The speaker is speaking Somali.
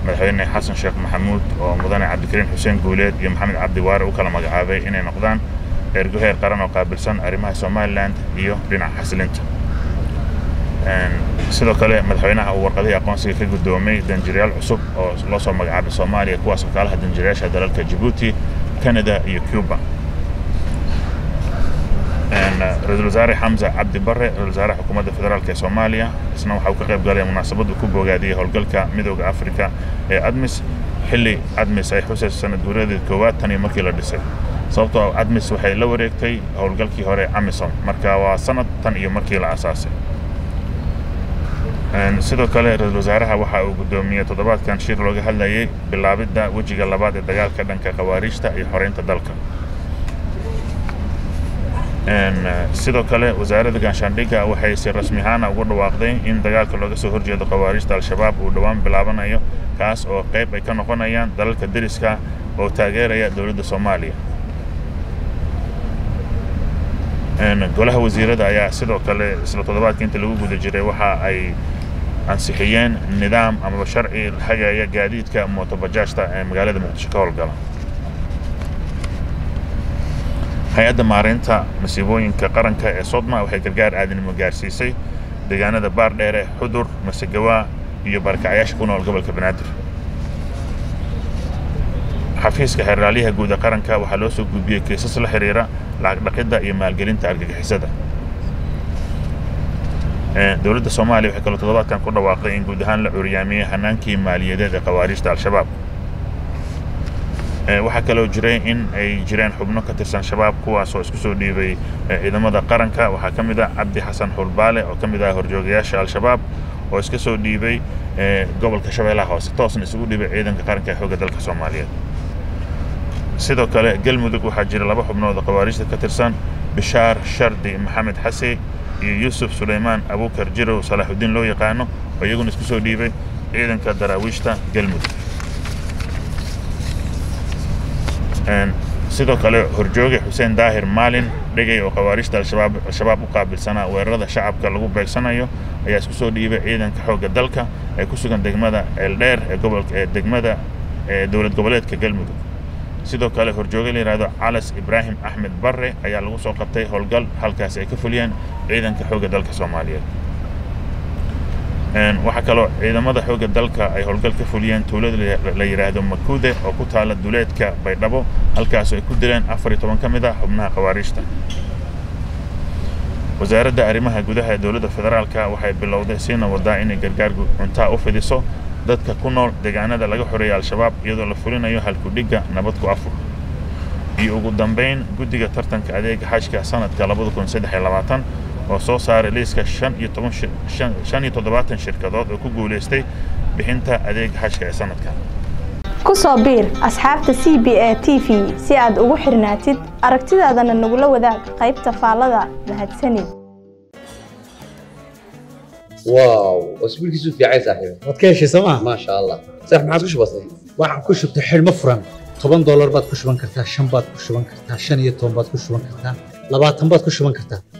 madaxweyne xasan sheekh maxamuud oo mudane cabdikariin xuseen guuleed iyo maxamed cabdi waare u kala magacaabay inay noqdaan ergo heer qaran oo qaabilsan arrimaha somalilan iyo dhinaca xasilinta sidoo kale madaxweynaha uu warqadihii aqoonsiga ka guddoomay danjirayaal cusub oo loo soo magacaabay soomaaliya kuwaas oo kaalaha danjirayaasha dalalka jabuuti canada iyo cuba ra-iisul wasaare xamza cabdi bare ra-isul wasaaraha xukuumadda federaalk ee soomaaliya isna waxa uu ka qayb galay munaasabaddu ku bogaadiyey howlgalka midooda afrika ee admis xilli admis ay xusayso sanad guuradeed koowaad tan iyo markii la dhisay sababtoo admis waxay la wareegtay howlgalkii hore amisom marka waa sanad tan iyo markii la asaasay sidoo kale ra-iisul wasaaraha waxa uu guddoomiyey toddobaadkan shir looga hadlayay bilaabidda wejiga labaad ee dagaalka dhanka khawaariijta iyo xoreynta dalka sidoo kale wasaaradda gaashaandhigga waxay si rasmi ahaana ugu dhawaaqday in dagaalka looga soo horjeedo khawaarijta al-shabaab uu dhowaan bilaabanayo kaas oo qayb ay ka noqonayaan dalalka deriska oo taageeraya dowladda soomaaliya golaha wasiirada ayaa sidoo kale isla toddobaadka inta lagu guda jiray waxa ay ansixiyeen nidaam amaba sharci hagaya gaadiidka mootobajaajta ee magaalada muqdisho ka howlgala hay-adda maareynta masiibooyinka qaranka ee sodma waxay gargaar aadanimo gaarsiisay deegaanada baardheere xudur masegawaa iyo baarkacyaasha ku nool gobolka banaadir xafiiska xeraalyaha guud ee qaranka waxaa loo soo gudbiyey kiisas la xiriira lacag dhaqidda iyo maalgelinta argagixisada dowladda soomaaliya waxay kaloo toddobaadkan ku dhawaaqday in guud ahaan la curyaamiyey hanaankii maaliyadeed ee khawaariijta al-shabaab waxaa kaloo jiray in ay jireen xubno ka tirsan shabaab kuwaasoo isku soo dhiibay ciidamada qaranka waxaa ka mid ah cabdi xasan xulbaale oo ka mid ah horjoogayaasha al-shabaab oo iska soo dhiibay gobolka shabeellaha hoose toosna isugu dhiibay ciidanka qaranka ee xoogga dalka soomaaliyeed sidoo kale galmudug waxaa jira laba xubnood oo khawaarijta ka tirsan bishaar shardi maxamed xase iyo yuusuf sulaymaan abuukar jirow salaaxudiin loo yaqaano oo iyaguna isku soo dhiibay ciidanka daraawiishta galmudug sidoo kale horjooge xuseen daahir maalin dhegay oo khawaarijta al-shabaab u qaabilsanaa weerarada shacabka lagu beegsanayo ayaa isku soo dhiibay ciidanka xoogga dalka ee ku sugan degmada eeldheer ee gobolka ee degmada ee dowlad goboleedka galmudug sidoo kale horjooge la yidhahdo calas ibraahim axmed barre ayaa lagu soo qabtay howlgal halkaasi ay ka fuliyeen ciidanka xoogga dalka soomaaliyeed waxaa kaloo ciidamada xoogga dalka ay howlgal ka fuliyeen tuulada la yidhaahdo makuude oo ku taala duleedka baydhabo halkaasoo ay ku dileen afar iyo toban ka mid ah xubnaha khawaariijta wasaaradda arrimaha gudaha ee dowladda federaalka waxay bilowday siina wadaa inay gargaar cuntaa u fidiso dadka ku nool deegaanada laga xoreeyay al-shabaab iyadoo la fulinayo halkudhigga nabad ku afur iyo ugu dambayn guddiga tartanka adeega xajka sanadka labada kun saddex iyo labaatan oo soo saaray liiska shan iyo toban shan iyo toddobaatan shirkadood oo ku guulaystay bixinta adeega xajka ee sanadkan ku soo biir asxaabta c b a t v si aad ugu xirnaatid aragtidaadana nagula wadaag qaybta faallada mahadsanid واو اسبوع كيسو في عايز صاحبي waad ka heshay sooma ما شاء الله صح ما عادش بسيط waxaan ku shubtay xidhmo furan toban doolar baad ku shuban kartaa shan baad ku shuban kartaa shan iyo toban baad ku shuban kartaa labaatan baad ku shuban kartaa